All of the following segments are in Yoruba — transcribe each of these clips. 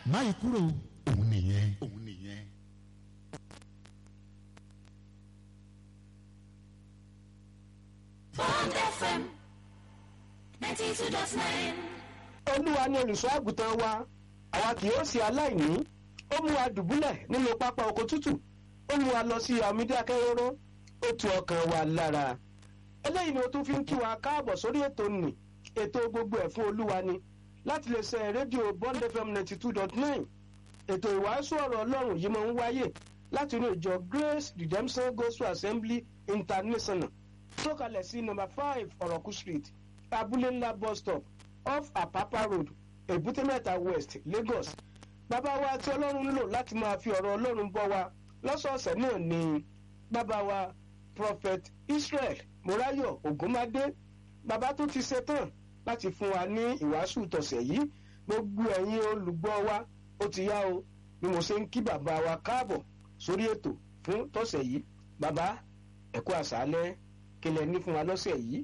máyì kúrò òun nìyẹn òun nìyẹn. Bond FM 92.9. olúwa ni olùṣọ́ àgùntàn wa àwa kì yóò ṣe aláìní ó mú wa dùbúlẹ̀ nínú pápá oko tútù ó mú wa lọ sí àmìdí akẹ́rọ́rọ́ ó tu ọkàn wa lára eléyìí ni o tún fi ń kí wa káàbọ̀ sórí ètò nì ètò gbogbo ẹ̀ fún olúwa ni láti lè ṣe rédíò bond fm ninety two dot nine ètò ìwàásù ọ̀rọ̀ ọlọ́run yìí máa ń wáyè láti inú ìjọ grace redemption gospel assembly international tó kalẹ̀ sí nọ́mbà five ọ̀rọ̀kú street abúlé ńlá bus stop off apapa road èbúté mẹ́ta west lagos bàbá wa tí ọlọ́run ń lò láti máa fi ọ̀rọ̀ ọlọ́run bọ́ wa lọ́sọ̀ọ̀sẹ̀ náà ni bàbá wa prophet israel morayo ogunmade bàbá tó ti ṣetán láti fún wa ní ìwàásù tọ̀sẹ̀ yìí gbogbo ẹ̀yin olùgbọ́ wa ó ti yá o bí mo ṣe ń kí bàbá wa káàbọ̀ sórí ètò fún tọ̀sẹ̀ yìí bàbá ẹ̀kú àṣálẹ́ kí lẹ ní fún wa lọ́sẹ̀ yìí.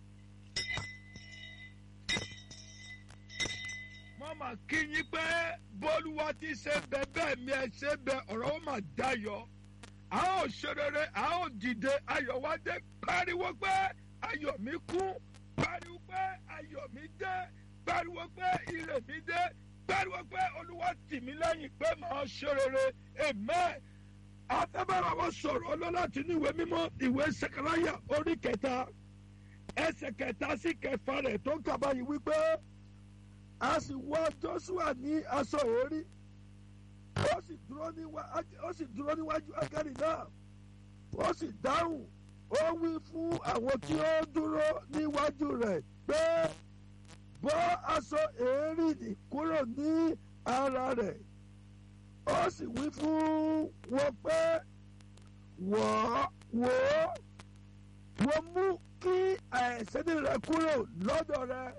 wọ́n máa kí yín pé bólúwa ti ṣe bẹ bẹ́ẹ̀ mi ẹ ṣe bẹ ọ̀rọ̀ ó máa dayọ̀ a ó ṣe rere a ó dìde ayọ̀ wá dé pariwo pé ayọ̀ mi kún pariwo pé ayọ̀ mi dé pariwo pé ire mi dé pariwo pé olúwa tì mí lẹ́yìn pé màá ṣe rere amen afẹ́bára wọn sọ̀rọ̀ ọlọ́láti ní ìwé mímọ́ ìwé sẹkẹráyà orí kẹta ẹsẹ̀ kẹta sí kẹfà rẹ̀ tó ń kaba yìí wípé a sì wọ joshua ní aṣọ èérí ó sì dúró níwá- ó sì dúró níwájú ágẹ́rì náà ó sì dáhùn ó wí fún àwọn tí ó dúró níwájú rẹ̀ pé bọ́ aṣọ èérí nì kúrò ní ara rẹ̀ ó sì wí fún wọn pé wọ́ wò ó wọ́n mú kí àìsẹ́ni rẹ̀ kúrò lọ́dọ̀ rẹ̀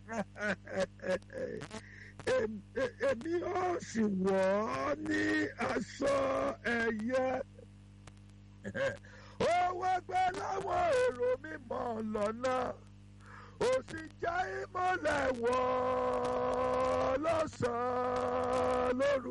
Em- e- èmi ó sì wọ̀ ọ́ ní aṣọ ẹ̀yẹ ó wá gbé láwọn èrò mímọ́ lọ́nà ó sì já ìmọ̀lẹ̀ wọ̀ ọ́ lọ́sàn-án lóru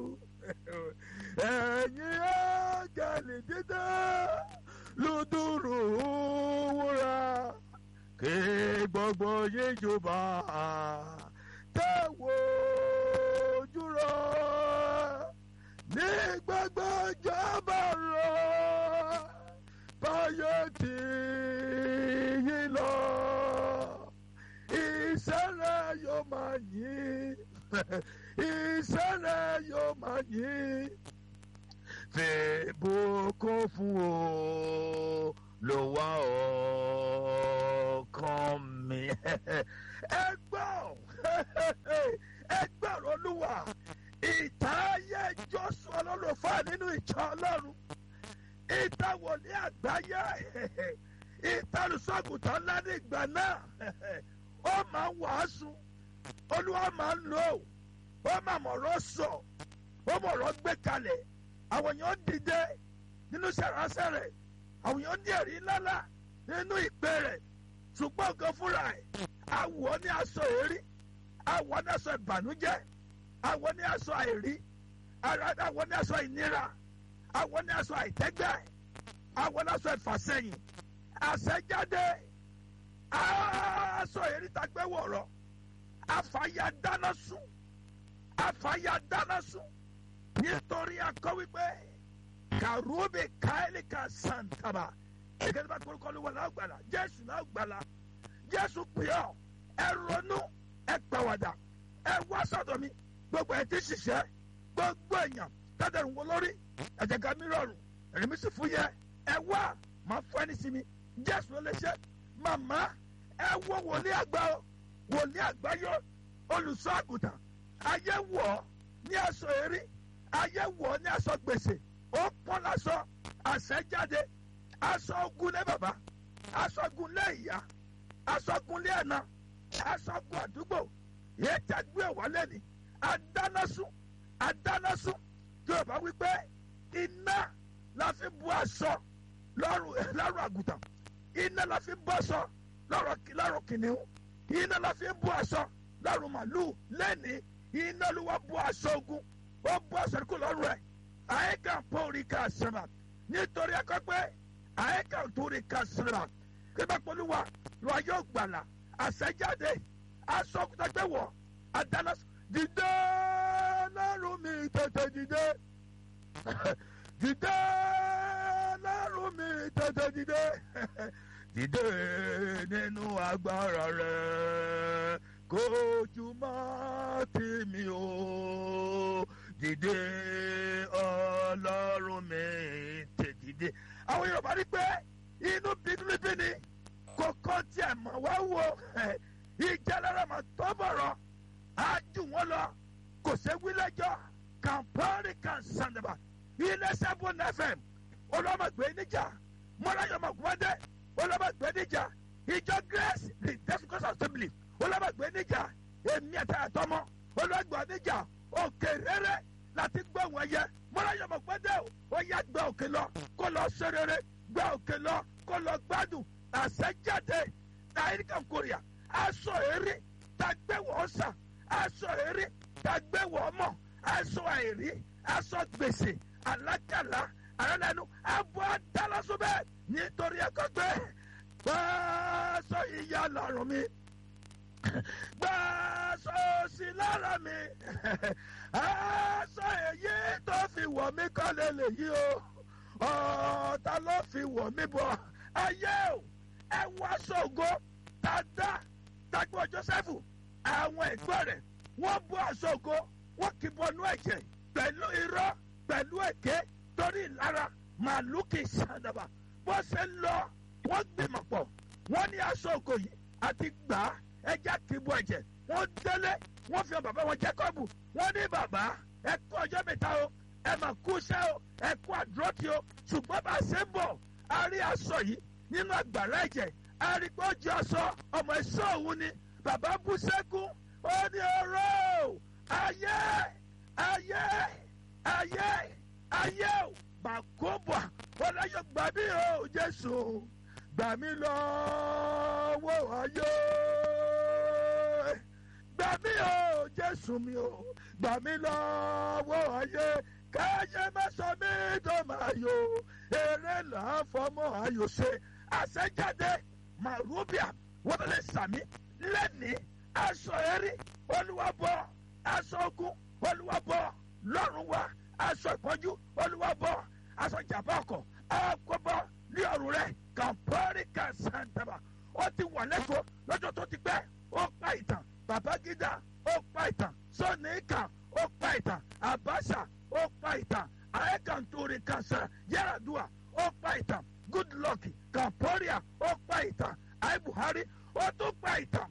ẹ̀yin áńgẹ́lì dídá lùdúrù wúrà kí gbogbo yín jùbà tẹ̀wọ̀ ojú rọ ní gbogbo ìjọba rọ báyọ̀ tí yín lọ ìṣẹ̀lẹ̀ yóò máa yín ìṣẹ̀lẹ̀ yóò máa yín fèbùkún fún o ló wá ọkàn mi. ẹ gbọ́ ẹ gbọ́rọ̀ olúwa ìtààyè joshua lọ́lọ́fà nínú ìjọ ọlọ́run ìtàwọlé àgbáyé ìtàlùsọ̀gùtàn ńlá ní ìgbà náà ó máa ń wàásù olúwa máa ń lò ó máa mọ̀rọ̀ sọ ó mọ̀rọ̀ gbé kalẹ̀ àwọn èèyàn dìde nínú sẹ̀ránṣẹ́ rẹ̀ àwọn èèyàn ní ẹ̀rí ńláńlá nínú ìpè rẹ̀ ṣùgbọ́n nǹkan fúnra ẹ̀ àwọ̀ ní aṣọ èrí àwọ̀ ní aṣọ ìbànújẹ́ àwọ̀ ní aṣọ àìrí àwọ̀ ní aṣọ ìnira àwọ̀ ní aṣọ àìtẹ́gbẹ́ àwọ̀ ní aṣọ ìfàsẹ́yìn àṣẹjáde aṣọ èrí tagbẹ́ wọ̀rọ̀ àfàyà dáná sùn àfàyà dáná sùn nítorí akọ wípé kàrúbì káìlì kan sàǹtàbà ẹgbẹ́ bá kórúkọ ló wà lágbàlá jésù lágbàlá jésù pè ọ́ ẹ ronú ẹ pàwàdà ẹ wá sọ́dọ̀ mi gbogbo ẹ ti ṣiṣẹ́ gbogbo èèyàn tẹ́tẹ̀rù wọ lórí ẹ̀jẹ̀gà mi rọrùn ẹ̀rí mi sì fún yẹ ẹ wá máa fún ẹni sí mi jésù ló lè ṣe màmá ẹ wo wòlíì àgbà o wòlíì àgbáyọ olùṣọ́ àgùntàn ayé wọ̀ ọ́ ní aṣọ eré ayé wọ̀ ọ́ ní aṣọ gbèsè ó pọ́n lásọ àṣẹjáde aṣọ ogun lé bàbá aṣọ ogun lé ìyá aṣọ ogun lé ẹ̀nà aṣọ ogun àdúgbò yéé tẹ́gbé wọlé ni adánásún adánásún yorùbá wípé iná la fi bu aṣọ lọ́rùn lọ́rùn àgùntàn iná la fi bu aṣọ lọ́rùn kìnìún iná la fi bu aṣọ lọ́rùn màlúù lẹ́ni iná ló wá bu aṣọ ogun ó bọ́ sẹ́kù lọ́rùn rẹ̀ àyíká pọ́ọ̀rì ká sẹ́mà nítorí akọ́pẹ́ àyíká torí ká sẹ́mà kíbá polúwa lọ yóò gbàlà àṣẹjáde asọ́kùtàgbẹ́wọ̀ àdáná dìde lọ́rùn mi tètè dìde dìde lọ́rùn mi tètè dìde dìde nínú agbára rẹ kójú má tì mí o dìde ọlọ́run mi tè dìde. àwọn yorùbá rí pé inú bínúbí ni kókó tiẹ̀ mọ̀ wá wo ìjà lára mà tó bọ̀rọ̀ á jù wọ́n lọ kò sé wílẹ́jọ́ kàmpárí kan sàndàbà ilé sẹ́fún fm olómọ̀gbé níjà mọ́láyọ̀mọ̀gbọ́dé olómọ̀gbé níjà ìjọ grace redemption assembly olómọ̀gbé níjà èmi àtàtọ́mọ́ olóògbé níjà òkè rere láti gbọ́ wọn yẹ mọ́láyọ̀mọ̀gbọ́dé ó yá gba òkè lọ kó lọ ṣe rere gba òkè lọ kó lọ gbádùn àṣẹjáde nàìjíríà kórìà aṣọ èrè tàgbẹ́wọ̀ sà aṣọ èrè tàgbẹ́wọ̀ mọ̀ aṣọ àìrí aṣọ gbèsè alákàlà àrẹ́lẹ́nu abọ́ adálásọ bẹ́ẹ̀ nítorí ẹ̀kọ́ pé gbàásọ ìyá lọ́rùn mi gbàásọ òsì lára mi aṣọ èyí tó fi wọ̀ mí kọ́ lè lè yí o ọ̀ọ́ta ló fi wọ̀ mí bọ̀ ayé o ẹ wọ aṣọ ògo tá a dá tagbọ́ joseph àwọn ẹ̀gbọ́n rẹ̀ wọ́n bọ́ aṣọ ògo wọ́n kì í bọnú ẹ̀jẹ̀ pẹ̀lú irọ́ pẹ̀lú èké torí ìlara màálù kì í ṣàdàbà bó ṣe ń lọ wọ́n gbìmọ̀ pọ̀ wọ́n ní aṣọ ògo yìí àti gbà á ẹja kì í bọ ẹ̀jẹ̀ wọ́n délé wọ́n fi hàn bàbá wọn jacob wọ́n ní bàbá ẹ kú ọjọ́ mẹ́ta o ẹ mà kú iṣẹ́ o ẹ kú àdúrótì o ṣùgbọ́n bá a ṣe ń bọ̀ a rí aṣọ yìí nínú àgbàrá ẹ̀jẹ̀ a rí pé ó jẹ́ aṣọ ọmọ ẹ̀ṣọ́ òun ni bàbá bú sẹ́kún ó ní ọ̀rọ̀ ayé ayé ayé ayé o bàkóbà ọláyọ gbà mí o jésù gbà mí lọ́wọ́ ayé gbà mí o jésù mi o gbà mí lọ́wọ́ ayé káyé má sọ mí tó máa yọ eré là á fọmọ ayò ṣe àṣẹjáde màrúbíà wọ́n lè sàmí lẹ́ni aṣọ ẹ̀rí olúwàbọ̀ aṣọ ogun olúwàbọ̀ lọ́rùn wa aṣọ ìpọ́njú olúwàbọ̀ aṣọ ìjàmbá ọkọ̀ àkọ́bọ̀ ní ọ̀rùn rẹ̀ kàmpọ́rì kàṣàǹtàbà ó ti wà lẹ́kọ̀ọ́ lọ́jọ́ tó ti pẹ́ ó pa ìtàn babangida ó pa ìtàn sọ́nìkà ó pa ìtàn àbáṣà ó pa ìtàn àyẹ̀kàntúrì kàṣà yàràdùà ó pa ìtàn goodluck kàmpọ́rìà ó pa ìtàn àyè buhari ó tún pa ìtàn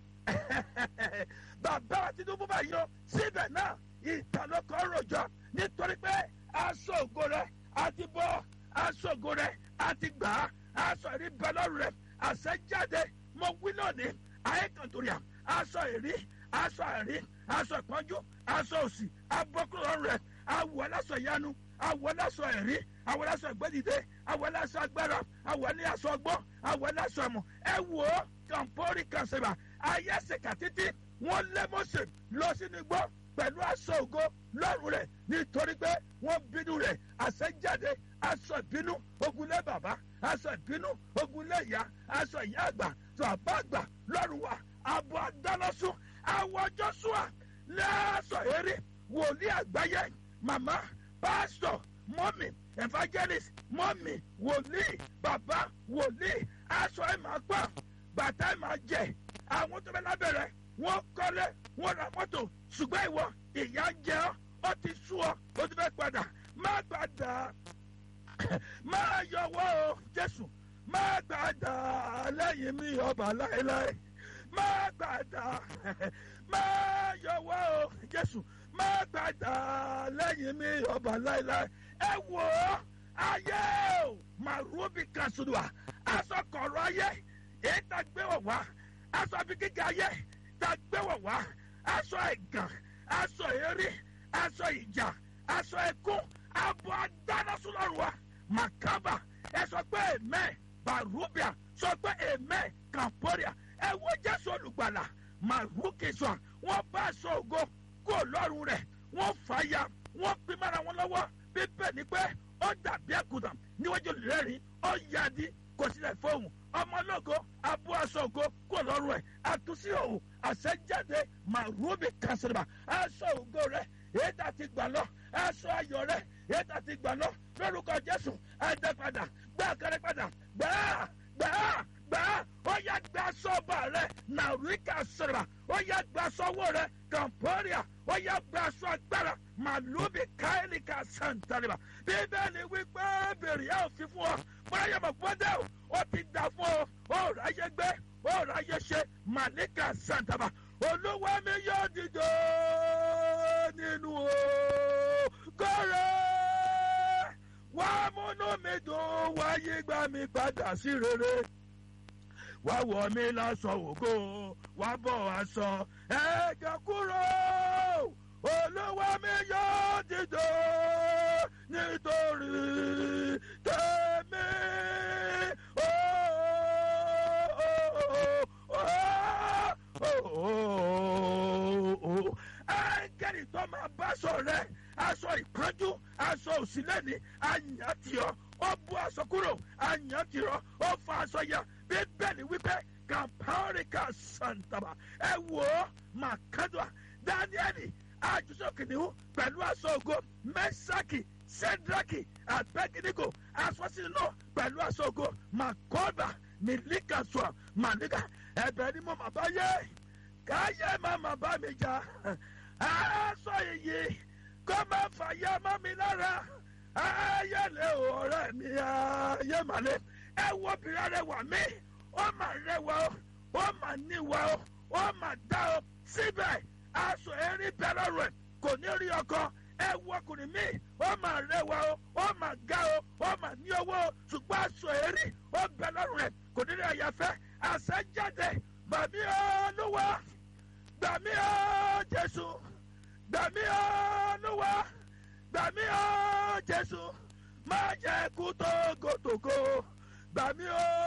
bàbá wa tinubu bá yọ síbẹ̀ náà ìtàn ló kọ́ rojọ́ nítorí pé aṣọ ògo rẹ̀ àti bọ́ aṣọ ògo rẹ̀ àti gbà á aṣọ ìrí bẹ́lọ́rù rẹ̀ àṣẹjáde mo wí lónìí àyíkàntúrìà aṣọ ìrí aṣọ ìrí aṣọ ìpọ́njú aṣọ òsì abọ́kúrọ̀ rẹ̀ awọ aláṣọ ìyanu awọ aláṣọ ìrí awọ aláṣọ ìgbẹ́dìde awọ aláṣọ agbára awọ aláṣọ ọgbọ́n awọ aláṣọ ẹ̀mọ́ ẹ wò ó kàmpórì kàṣẹ̀bà ayẹ́sẹ̀kà títí wọ́n lé mọ́sẹ̀ lọ sínú igbó pẹ̀lú aṣọ ògo lọ́rùn rẹ̀ nítorí pé wọ́n bínú rẹ̀ àṣẹjáde aṣọ ìbínú ogunlé bàbá aṣọ ìbínú ogunlé ìyá aṣọ ìyá àgbà tó àbá àgbà lọ́rùn wa àbọ̀ àdánásún àwọ̀ jọ́sùà lẹ́sọ̀ eré wòlíì àgbáyé màmá pásítọ̀ mọ́mì evangelist mọ́mì wòlíì bàbá wòlíì aṣọ ẹ̀ máa pa bàtà ẹ̀ máa jẹ àwọn tó bẹ lábẹ́rẹ́ wọ́n kọ́lé wọ́n ra mọ́tò ṣùgbọ́n ìwọ ìyá ń jẹ ọ́ ó ti sú ọ ó ti fẹ́ padà má gbàdá má yọwọ́ o jésù má gbàdá lẹ́yìn mi ọba láéláé má gbàdá má yọwọ́ o jésù má gbàdá lẹ́yìn mi ọba láéláé ẹ wò ó ayé o màrúbì kan sùdùà aṣọ kọ̀ọ̀rọ̀ ayé èyí tá gbé wọ̀ wá aṣọ àbí kíkà ayé tá gbé wọ̀ wá aṣọ ẹ̀gàn aṣọ eré aṣọ ìjà aṣọ ẹkún abo adánásúlọ́rùn wa makaba ẹ sọ pé amen barubia sọ pé amen camporia ẹ wo jésù olùgbàlà marukesọ wọn bá aṣọ ògo kó lọ́rùn rẹ̀ wọ́n fàya wọ́n pin mára wọn lọ́wọ́ bíbẹ̀ ni pé ó dàbí àgùntàn níwájú olùrẹ́rìn ó yáàdí kò sílẹ̀ fóun ọmọlógo abú aṣọ ògo kò lọ́rùn ẹ̀ àtúnṣe òun àṣẹjáde màrúbì kàṣẹ́rẹ́bà aṣọ ògo rẹ̀ èyí tá a ti gbà lọ aṣọ ayọ̀ rẹ̀ èyí tá a ti gbà lọ lórúkọ jésù ẹ̀dá padà gbá kẹrẹ padà gbà á gbà á gbà á ó yá gba sọ́ọ̀bà rẹ̀ nàríkà sọ̀rọ̀ ó yá gba sọ́wọ́ rẹ̀ kàmpọ́ríà ó yá gba sọ́ agbára màlúbi káyọ̀lìkà sàǹtàlìbà bíbélì wípé bèrè ẹ̀ òfin fún ọ bóyá mọ̀ gbọ́dọ̀ ó ti dà fún ọ ó ráyé gbé ó ráyé ṣe màlíkà sàǹtàbà olúwa mi yóò dìde nínú kọ́rẹ́ wàá múnú mi dùn wáyé gbà mí padà sí rere wá wọ̀ mí lásán ògo wá bọ̀ aṣọ ẹ̀jẹ̀ kúrò olúwa mi yóò dìde nítorí tèmi. Áńgẹ́lì tó máa bá aṣọ rẹ̀ aṣọ ìpọ́njú aṣọ òsínlẹ̀ni àyàntìọ́ ó bú aṣọ kúrò àyàntìọ́ ó fa aṣọ ya bíbélì wípé kàmpáríkà sàǹtàbà ẹ wò ó màkàdùà dáníẹ́lì àjùsọ kìnìún pẹ̀lú aṣọ ògo mẹ́sàkì sẹ́drákì àbẹ́gídígò aṣọ sínú náà pẹ̀lú aṣọ ògo màkọ́bà mílíkàṣọ màníkà ẹ̀bẹ̀ ni mo mà bá yé káyé má má bá mi jà aṣọ iyì kó má fàyà má mi lára ayẹlẹ ọ̀rẹ́ mi ayé màlẹ ẹ wo obìnrin rẹwà mí ó mà rẹwà ó ó mà níwà ó ó mà dá ó síbẹ̀ aṣọ erin bẹ lọ́rùn ẹ̀ kò ní rí ọkọ ẹ wo ọkùnrin mi ó mà rẹwà ó ó mà ga ó ó mà ní owó ó ṣùgbọ́n aṣọ erin ó bẹ lọ́rùn ẹ̀ kò ní rí àyàfẹ́ àṣẹ jáde gbàmí olúwa gbàmí ó jésù gbàmí olúwa gbàmí ó jésù má jẹ́ kú tógótógó gbàmí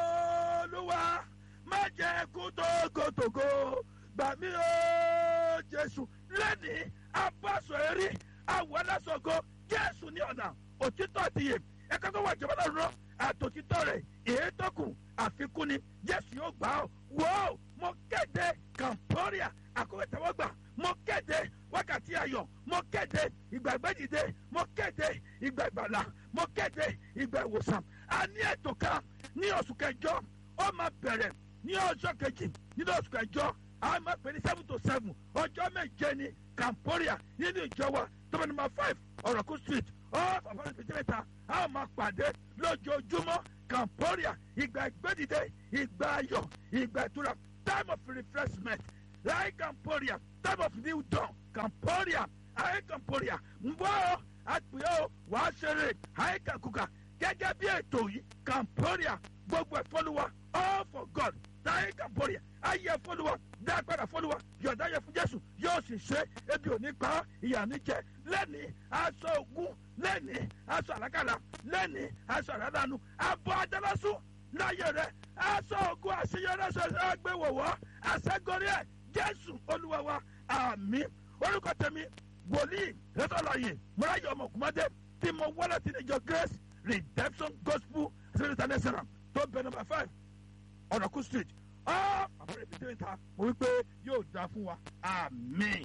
olúwa má jẹ́ kú tógótógó gbàmí ó jésù lẹ́ni abáṣọ eré àwọn aláṣọgo jésù ní ọ̀nà òtítọ́ ti yè ẹ̀ka tó wà jọba lọ́rùn àtòtítọ́ rẹ̀ èyí tó kù àfikún ni jésù yóò gbà ọ́ wò ó mo kéde kàmpọ́ríà àkọ́kọ́ tẹ́wọ́gbà mo kéde wákàtí ayọ̀ mo kéde ìgbà ìgbẹ́dìde mo kéde ìgbà ìgbàlà mo kéde ìgbà ìwòsàn a ní ètò kan ní oṣù kẹjọ ó máa bẹ̀rẹ̀ ní ọjọ́ kejì nínú oṣù kẹjọ a máa pè ní seven to seven ọjọ́ méje ní kàmpọ́ríà nínú ìjọ wa tọ́mọ nọ́mbà five ọ̀rọ̀kú street ọ́ fàfọ́nà pẹ̀tẹ́mẹ́ta a máa pàdé lójoojúmọ́ kàmpọ́ríà ìgbà ìgbẹ́dìde ìgbà ayọ̀ ìgbà ìtura time of refreshment láì kàmpọ́ríà time of new dawn kàmpọ́ríà àyè kàmpọ́ríà nbọ́ àpèyọ́ wàá ṣeré àyè kàkùkà gẹ́gẹ́ bí ètò yìí kàmpọ́ríà gbogbo ẹ̀ fọ́lùwà all for god táyé kàmpọ́ríà ayé fọ́lùwà dápadà fọ́lùwà yọ̀dá yẹ fún jésù yóò sì ṣe ebi òní pa ìyà níjẹ lẹ́ni aṣọ ogun lẹ́ni aṣọ àlákàlà lẹ́ni aṣọ àràdànù abọ́ adálásù láyé rẹ̀ aṣọ ogun àṣeyọrí aṣọ ẹgbẹ́wọ̀wọ́ àṣẹgọrí ẹ̀ jésù olúwa wa àmì orúkọ tẹ̀mí wòlíì rẹ́tọ́láyè mọ́ráyọ̀ ọmọkùnmọ́dé tí mo wọ́lẹ̀ tí níjọ grace redemption gospel civil international tó bẹ nọmba five ọ̀rọ̀kú street ọ́ àbúrò ìbílẹ̀ ìta mo wí pé yóò dáa fún wa àmì.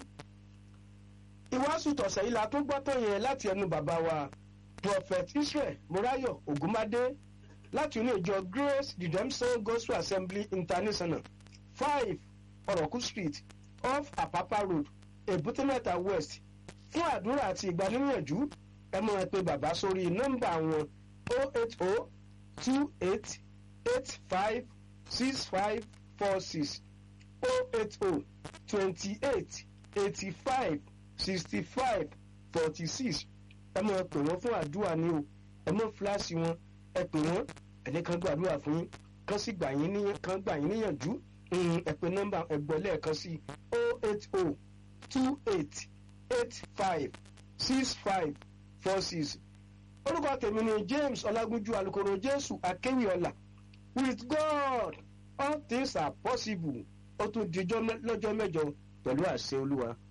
ìwàásù tọ̀sẹ̀ yìí la tó gbọ́ tó yẹn láti ẹnu bàbá wa prophet israel morayo ogunmade láti inú ìjọ grace redemption gospel assembly international five ọ̀rọ̀kú street off apapa road èbúté-mẹ́ta west fún àdúrà àti ìgbaníyànjú ẹ máa pe bàbá sórí nọ́mbà wọn o eight o two eight eight five six five four six o eight o twenty eight eighty five sixty five forty six ẹ máa pè wọ́n fún àdúrà ní o ẹ máa fíláàsì wọn ẹ pè wọ́n ẹni kan gbàdúrà fún yín kan sì gbà yín níyàn kan gbà yín níyànjú ẹ pè nọ́mbà ẹgbẹ́ lẹ́ẹ̀kan sí o eight o two eight eight five six five four six orúkọ tèmi ni james ọlágúnjú alukoro jésù akéwìọlà with god all things are possible ó tún dijọ́ lọ́jọ́ mẹ́jọ pẹ̀lú àṣẹ olúwa.